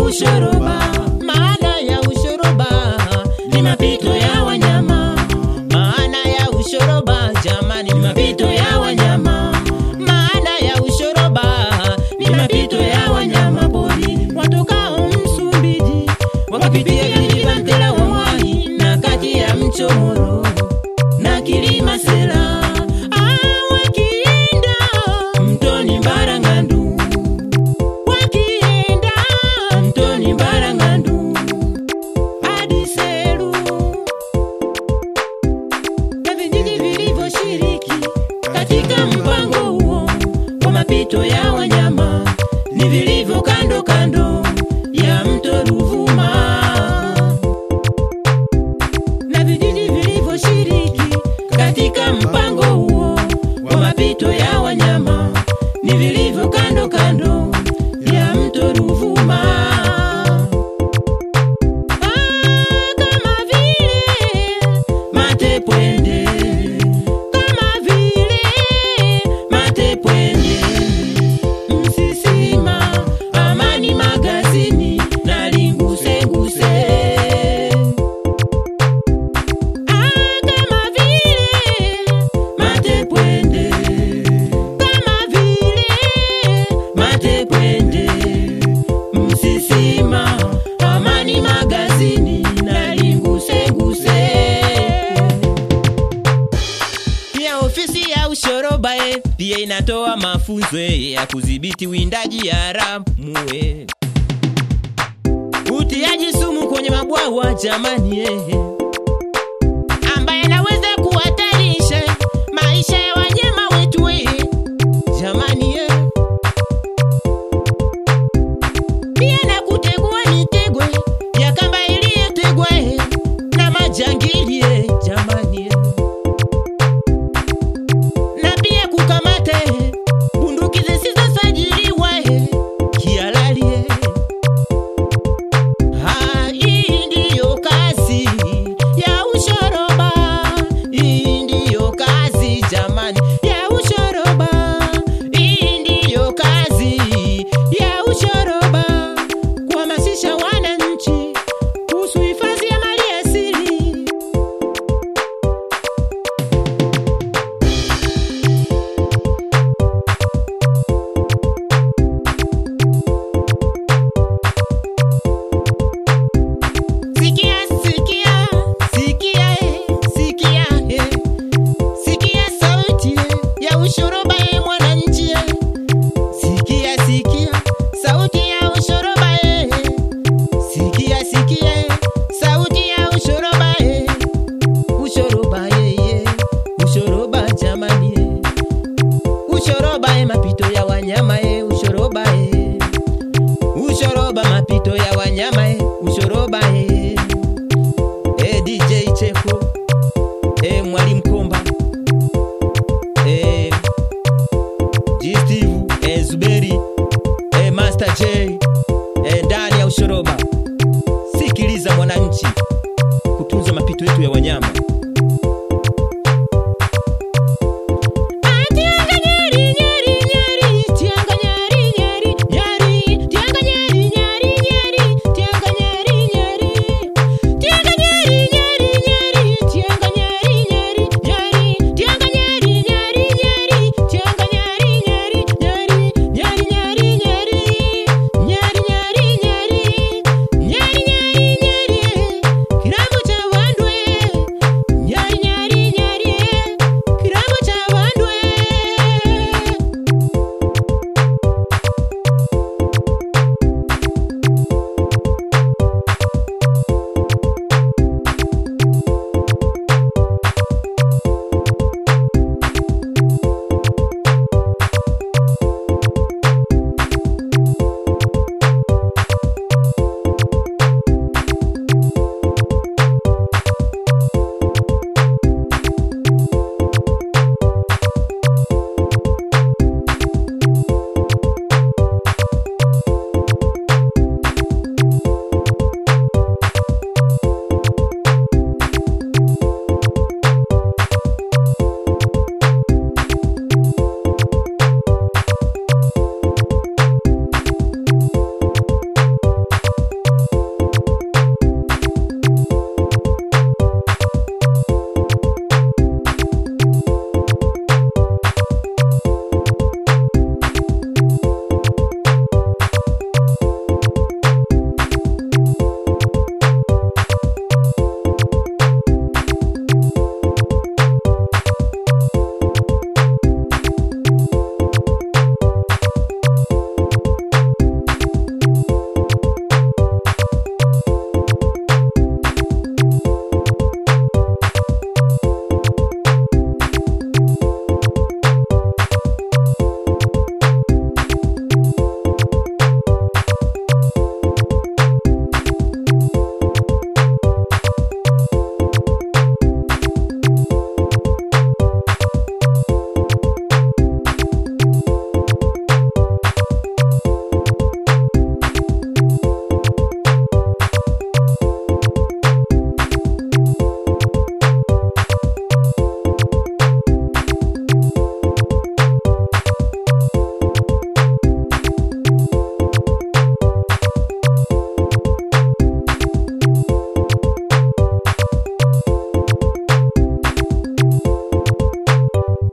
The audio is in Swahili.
ushoroba. Maana ya ushoroba ni mapito ya wanyama. Maana ya ushoroba jamani, ni mapito ya wanyama. Maana ya ushoroba ni mapito ya wanyama pori watokao Msumbiji wakapitia vilima Ntela wa Mwai na kati ya mcho Moro na kilima Sela Ah, wakienda mtoni Mbarangandu wakienda mtoni Mbarangandu hadi Seru na vijiji vilivyoshiriki katika mpango huo wa mapito ya wanyama ni vilivyo kando kando ya mto Ruvuma na vijiji vilivyoshiriki katika mpango huo wa mapito ya wanyama ni vilivyo kando kando ya mto Ruvuma. Ah, kama vile Matepwende, kama vile Matepwende, Msisima, Amani Magazini na Lingusenguse. Ah, kama vile Matepwende, kama vile Matepwende, Msisima, Amani Magazini na Lingusenguse. Pia ofisi ya ushoroba eh, pia inatoa mafunzo eh, ya kudhibiti windaji haramu eh. utiaji sumu kwenye mabwawa jamani eh, ambaye anaweza kuhatarisha maisha ya wanyama wetu eh, jamani eh. pia na kutegua mitego eh, ya kamba iliyotegwa eh, na majangili eh, jamani eh na pia kukamata eh, bunduki zisizosajiliwa eh, kihalali eh. Ah, hii ndiyo kazi ya ushoroba, hii ndiyo kazi jamani ya ushoroba, hii ndiyo kazi ya ushoroba, kuhamasisha wananchi kuhusu hifadhi ya mali asili. Sikia, sikia, sikia, eh, sikia, eh. Sikia sauti eh, ya ushoroba eh, mwananchi eh. Sikia, sikia, sauti ya ushoroba eh. Sikia, sikia, eh, sauti ya ushoroba eh. Ushoroba eh, eh. Ushoroba jamani eh. Ushoroba eh, mapito ya wanyama eh. Ushoroba eh. Ushoroba mapito ya wanyama eh. Ushoroba eh. Eh, DJ Cheko eh, Mwalimu Komba eh, G Steve eh, Zuberi eh, Master J